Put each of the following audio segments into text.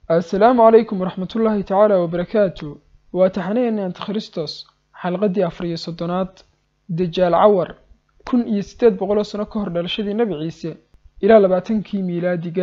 assalaamu calaykum waraxmatullaahi tacaala wabarakaatu waa taxanaheeni antikhristos xalqaddii afar iyo soddonaad dajaal cawar kun iyo siddeed boqol oo sano ka hor dhalashadii nebi ciise ilaa labaatankii miilaadiga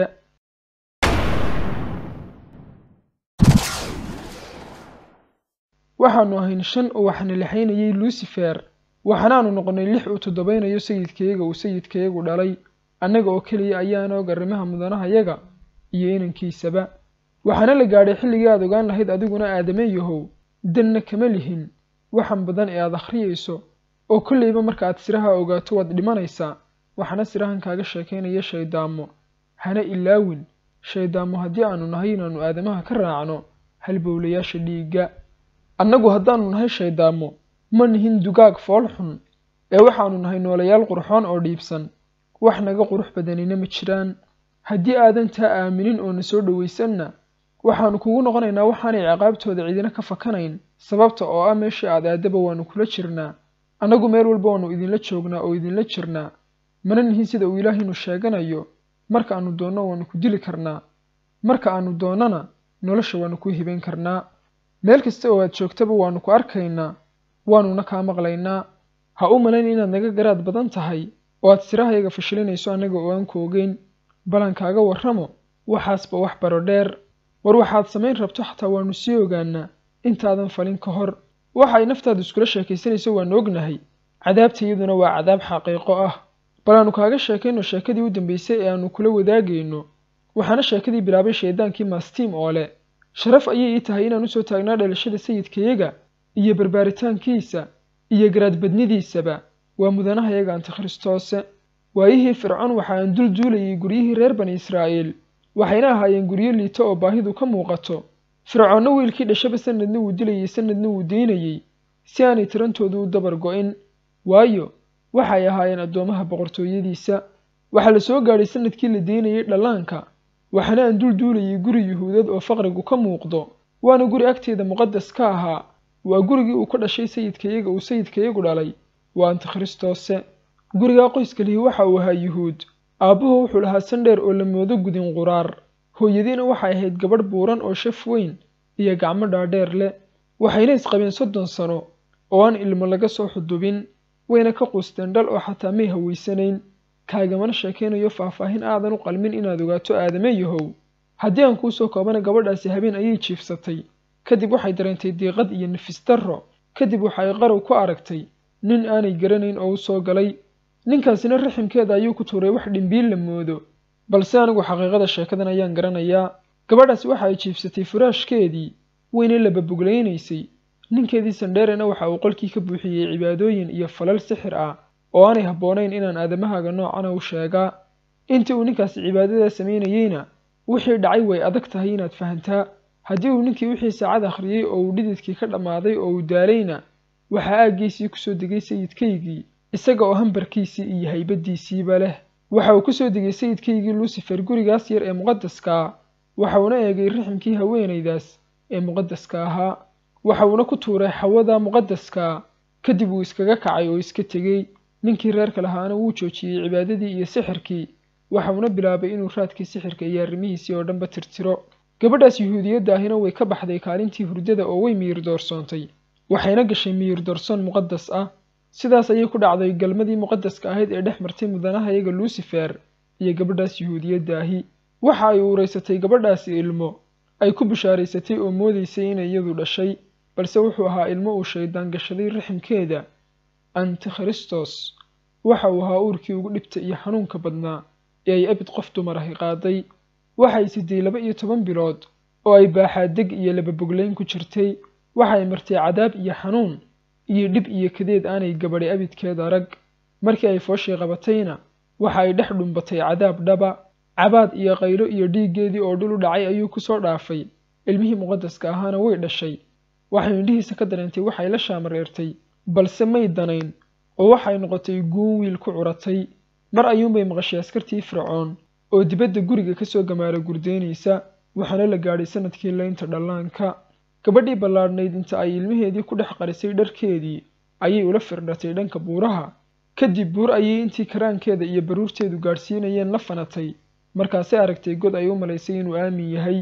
waxaannu ahayn shan oo waxna lixaynayay lucifer waxaanaannu noqonnay lix uu toddobaynayo sayidkayaga uu sayidkayagu dhalay annaga oo keliya ayaana og arrimaha mudanahayaga iyo inankiisaba waxaana la gaadhay xilligii aad ogaan lahayd adiguna aadameeyahow danna kama lihin waxan badan ee aad akhriyayso oo kollayba marka aad siraha ogaato waad dhimanaysaa waxaana sirahan kaaga sheekaynaya shayddaamo hana ilaawin shayddaamo haddii aanu nahay inaannu aadamaha ka raacno halbowlayaasha dhiigga annagu haddaannu nahay shayddaamo ma nihin dugaag fool xun ee waxaannu nahay noolayaal qurxoon oo dhiibsan wax naga qurux badanina ma jiraan haddii aadan taa aaminin oo na soo dhowaysanna waxaannu kugu noqonaynaa waxaanay ciqaabtooda cidina ka fakanayn sababta oo ah meeshii aad aadaba waannu kula jirnaa annagu meel walba waannu idinla joognaa oo idinla jirnaa mana nihin sida uu ilaahaynu sheeganayo marka aannu doonno waannu ku dili karnaa marka aannu doonnana nolosha waannu kuu hibayn karnaa meel kasta oo aad joogtaba waannu ku arkaynaa waannuna kaa maqlaynaa ha u malayn inaad naga garaad badan tahay oo aad sirahayaga fashilinayso annaga oo aan ku ogeyn ballankaaga warramo waxaasba wax baro dheer war waxaad samayn rabto xataa waannu sii ogaanaa intaadan falin ka hor waxa ay naftaadu iskula sheekaysanayso waannu ognahay cadaabtayaduna waa cadaab xaqiiqo ah bal aannu kaaga sheekayno sheekadii u dambaysay ee aannu kula wadaagayno waxaana sheekadii bilaabay shayddaankii mastiim oo leh sharaf ayay ii tahay inaan usoo taagnaa dhalashada sayidkayaga iyo barbaaritaankiisa iyo garaadbadnidiisaba waa mudanahayaga antikhristoose waayihii fircoon waxa aan dul duulayay guryihii reer bani israa'iil waxayna ahaayeen guryo liito oo baahidu ka muuqato fircoonna wiilkii dhashaba sanadna wuu dilayey sanadna wuu daynayey si aanay tirantoodu u dabar go'in waayo waxay ahaayeen addoomaha boqortooyadiisa waxaa la soo gaadhay sanadkii la daynayey dhallaanka waxaana aan dul duulayay guri yuhuudad oo faqrigu ka muuqdo waana guri agteeda muqadas ka ahaa waa gurigii uu ka dhashay sayidkayaga uu sayidkayagu dhalay waa antikhristoose gurigaa qoyska lihi waxa uu ahaa yuhuud aabbuhu wuxuu lahaa sandheer oo la moodo gudin quraar hooyadiina waxay ahayd gabadh buuran oo shaf weyn iyo gacmo dhaadheer leh waxayna isqabeen soddon sano oo aan ilmo laga soo xudubin wayna ka quusteen dhal oo xataa may hawaysanayn kaagamana sheekaynayo faahfaahin aadan u qalmin inaad ogaato aadameeyahow haddii aan kuu soo koobana gabadhaasi habeen ayay jiifsatay kadib waxay dareentay diiqad iyo nafis darro kadib waxa ay qarow ku aragtay nin aanay garanayn oo u soo galay ninkaasina raximkeeda ayuu ku tuuray wax dhimbiil la moodo balse anigu xaqiiqada sheekadan ayaan garanayaa gabadhaasi waxa ay jiifsatay furaashkeedii wayna lababuglaynaysay ninkeedii sandheerena waxa uu qolkii ka buuxiyey cibaadooyin iyo falal sixir ah oo aanay habboonayn inaan aadamahaaga noocana u sheegaa intii uu ninkaasi cibaadadaa samaynayeyna wixii dhacay way adag tahay inaad fahantaa haddii uu ninkii wixii saacad akhriyey oo uu dhididkii ka dhammaaday oo uu daalayna waxaa aaggiisii kusoo degay sayidkaygii isaga oo hambarkiisii iyo haybaddiisiiba leh waxa uu kusoo degay sayidkaygii lucifer gurigaas yar ee muqadaskaa waxa uuna eegay riximkii haweenaydaas ee muqadaska ahaa waxa uuna ku tuuray xawada muqadaskaa kadib wuu iskaga kacay oo iska tegey ninkii reerka lahaana wuu joojiyey cibaadadii iyo sixirkii waxa uuna bilaabay inuu raadkii sixirka iyo arrimihiisii oo dhanba tirtiro gabadhaas yuhuudiyadda ahina way ka baxday kaalintii hurdada oo way miyir doorsoontay waxayna gashay miyir doorsoon muqadas ah sidaas ayay ku dhacday galmadii muqadaska ahayd ee dhex martay mudanahayaga lucifer iyo gabadhaas yuhuudiyadda ahi waxa ay uuraysatay gabadhaasi ilmo ay ku bishaaraysatay oo moodaysay inay iyadu dhashay balse wuxuu ahaa ilmo uu shayddaan gashaday raximkeeda antikhristos waxa uu ahaa uurkii ugu dhibta iyo xanuunka badnaa ee ay abid qof dumar ahi qaaday waxay siday laba iyo toban bilood oo ay baaxaadeg iyo lababoglayn ku jirtay waxay martay cadaab iyo xanuun iyo dhib iyo kadeed aanay gabadhi abidkeed arag markii ay fooshii qabatayna waxa ay dhex dhumbatay cadaab dhaba cabaad iyo qaylo iyo dhiiggeedii oo dhul u dhacay ayuu ku soo dhaafay ilmihii muqadaska ahaana way dhashay waxay indhihiisa ka dareentay waxay la shaamareertay balse may danayn oo waxay noqotay guun wiil ku curatay mar ayuunbay maqashay askartii fircoon oo dibadda guriga ka soo gamaara gurdaynaysa waxaana la gaadhay sanadkii laynta dhallaanka gabadhii ballaadhnayd inta ay ilmaheedii ku dhex qarisay dharkeedii ayay ula firdhatay dhanka buuraha kadib buur ayay intii karaankeeda iyo baruurteedu gaadhsiinayeen la fanatay markaasay aragtay god ay u malaysay inuu aamin yahay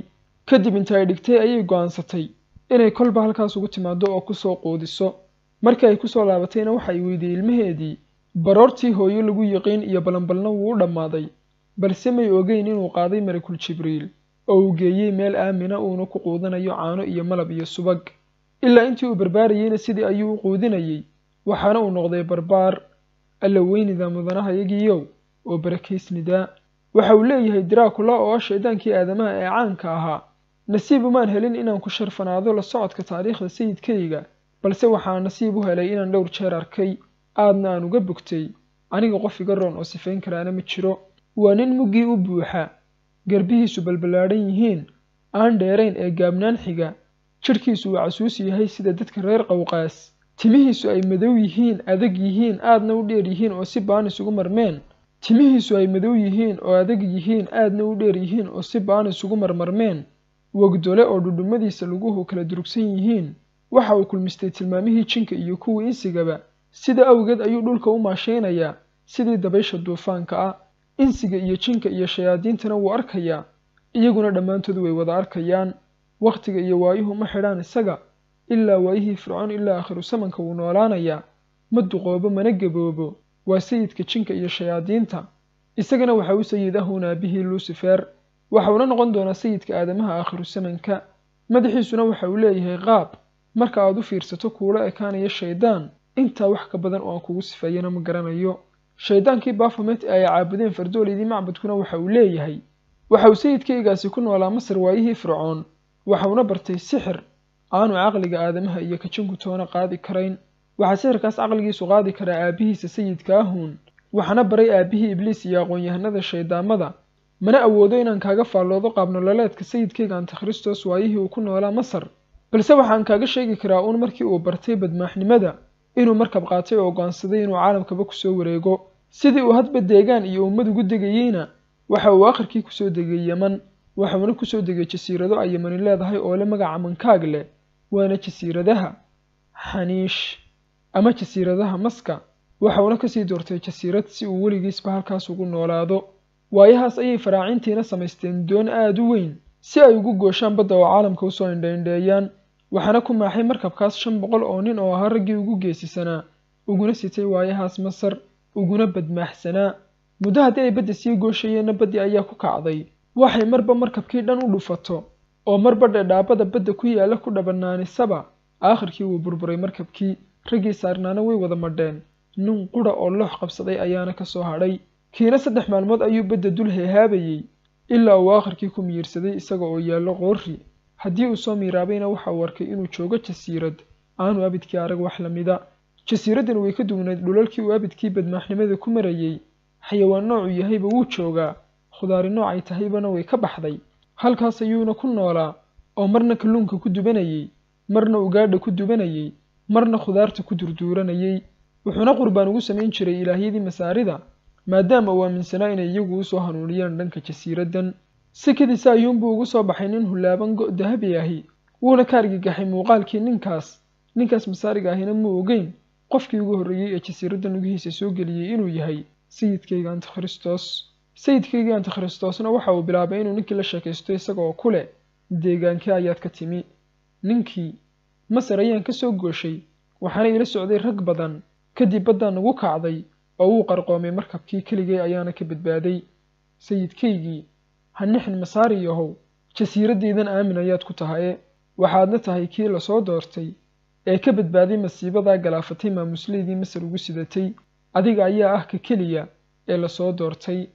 kadib inta ay dhigtay ayay go'aansatay inay kolba halkaas ugu timaado oo kusoo quudiso markii ay kusoo laabatayna waxa ay weydiiyey ilmaheedii baroortii hooyo lagu yiqiin iyo balanbalna wuu u dhammaaday balse may ogeyn inuu qaaday malakul jibriil oo uu geeyey meel aamina uuna ku quudanayo caano iyo malab iyo subag ilaa intii uu barbaarayeyna sidii ayuu u quudinayey waxaana uu noqday barbaar alla weynida mudanahayagiiyow oo barakaysnidaa waxa uu leeyahay diraakula oo ah shaydaankii aadamaha ee caanka ahaa nasiib umaan helin inaan ku sharfanaado la socodka taariikhda sayidkayga balse waxaa nasiib u helay inaan dhowr jeer arkay aadna aan uga bogtay aniga qof iga roon oo sifayn karaana ma jiro waa nin muggii u buuxa garbihiisu balballaadhan yihiin aan dheerayn ee gaabnaan xiga jidhkiisu uu casuus yahay sida dadka reer qowqaas timihiisu ay madow yihiin adag yihiin aadna u dheer yihiin oo si baan isugu marmeen timihiisu ay madow yihiin oo adag yihiin aadna u dheer yihiin oo si baan isugu marmarmeen wogdole oo dhudhummadiisa laguhu kala durugsan yihiin waxa uu kulmistay tilmaamihii jinka iyo kuwii insigaba sida awgeed ayuu dhulka u maashaynayaa sidii dabaysha duufaanka ah insiga iyo jinka iyo shayaadiintana wuu arkayaa iyaguna dhammaantood way wada arkayaan wakhtiga iyo waayuhu ma xidhaan isaga ilaa waayihii fircoon ilaa aakhiru samanka wuu noolaanayaa ma duqoobo mana gaboobo waa sayidka jinka iyo shayaadiinta isagana waxa u sayid ahuun aabihii lucifer waxauna noqon doonaa sayidka aadamaha aakhiru samanka madaxiisuna waxa uu leeyahay qaab marka aad u fiirsato kuula ekaanaya shaydaan intaa wax ka badan oo aan kugu sifeeyana ma garanayo shaydaankii baafomet ee ay caabudeen fardoolidii macbudkuna waxa uu leeyahay waxa uu sayidkaygaasi ku noolaa masar waayihii fircoon waxauna bartay sixir aanu caqliga aadamaha iyo kajinku toona qaadi karayn waxaa sixirkaas caqligiisu qaadi karaa aabbihiisa sayidka ahuun waxaana baray aabbihii ibliis iyo aqoon-yahanada shayddaamada mana awoodo inaan kaaga faalloodo qaabnololeedka sayidkayga antikhristos waayihii uu ku noolaa masar balse waxaan kaaga sheegi karaa uun markii uu bartay badmaaxnimada inuu markab qaatay oo go'aansaday inuu caalamkaba kusoo wareego sidii uu hadba deegaan iyo ummad ugu degayeyna waxa uu akhirkii kusoo degay yeman waxuuna kusoo degay jasiirado ay yemani leedahay oo le magaca mankaag leh waana jasiiradaha xaniish ama jasiiradaha maska waxauna kasii doortay jasiirad si uu weligiisba halkaas ugu noolaado waayahaas ayay faraacintiina samaysteen doon aad u weyn si ay ugu gooshaan badda oo caalamka usoo indhaindheeyaan waxaana ku maaxay markabkaas shan boqol oo nin oo ahaa raggii ugu geesisanaa uguna sitay waayahaas masar uguna badmaaxsanaa muddo haddii ay badda sii gooshayeenna baddii ayaa ku kacday waxay marba markabkii dhan u dhufato oo marba dhedhaabada badda ku yaalla ku dhabannaanisaba aakhirkii wuu burburay markabkii raggii saarnaana way wada madheen nin qudha oo loox qabsaday ayaana ka soo hadhay kiina saddex maalmood ayuu badda dul heehaabayey ilaa uu aakhirkii ku miyirsaday isaga oo yaallo qoorri haddii uu soo miiraabayna waxa uu arkay inuu joogo jasiirad aanu abidkii arag wax la mida jasiiraddani way ka duwnayd dhulalkii uu abidkii badmaaxnimada ku marayey xayawaan noocuu yahayba wuu joogaa khudaari nooc ay tahaybana way ka baxday halkaas ayuuna ku noolaa oo marna kalluunka ku dubanayey marna ugaadha ku dubanayey marna khudaarta ku durduuranayey wuxuuna qurbaan ugu samayn jiray ilaahyadii masaarida maadaama uu aaminsanaa inay iyagu usoo hanuuniyaan dhanka jasiiraddan sikadiisa ayuunbuu ugu soo baxay nin hullaaban go' dahabi ahi wuuna ka argagaxay muuqaalkii ninkaas ninkaas masaariga ahina muu ogeyn qofkii ugu horreeyey ee jasiiradda nugihiisa soo geliyey inuu yahay sayidkayga antikhristos sayidkaygii antikhristosna waxa uu bilaabay inuu ninkii la sheekaysto isaga oo ku leh deegaankii ayaad ka timi ninkii masar ayaan ka soo gooshay waxaana ila socday rag badan kadib baddaan nagu kacday oo wuu qarqoomay markabkii keligay ayaana ka badbaaday sayidkaygii ha nixin masaari yahow jasiiraddaydan aamin ayaad ku tahaye waxaadna tahay kii lasoo doortay ee ka badbaaday masiibadaa galaafatay maamusleydii masar ugu sidatay adiga ayaa ah ka keliya ee lasoo doortay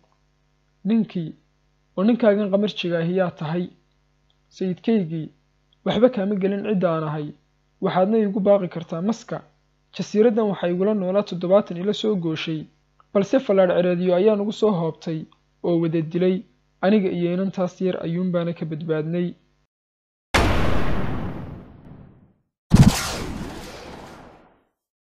ninkii oo ninkaagan qamarjiga ahi yaa tahay sayidkaygii waxba kaama gelin cidda aan ahay waxaadna iigu baaqi kartaa maska jasiiraddan waxaa igula noolaa toddobaatan ila soo gooshay balse fallaadh cereediyo ayaa nagu soo hoobtay oo wada dilay aniga iyo inantaas yar ayuunbaana ka badbaadnay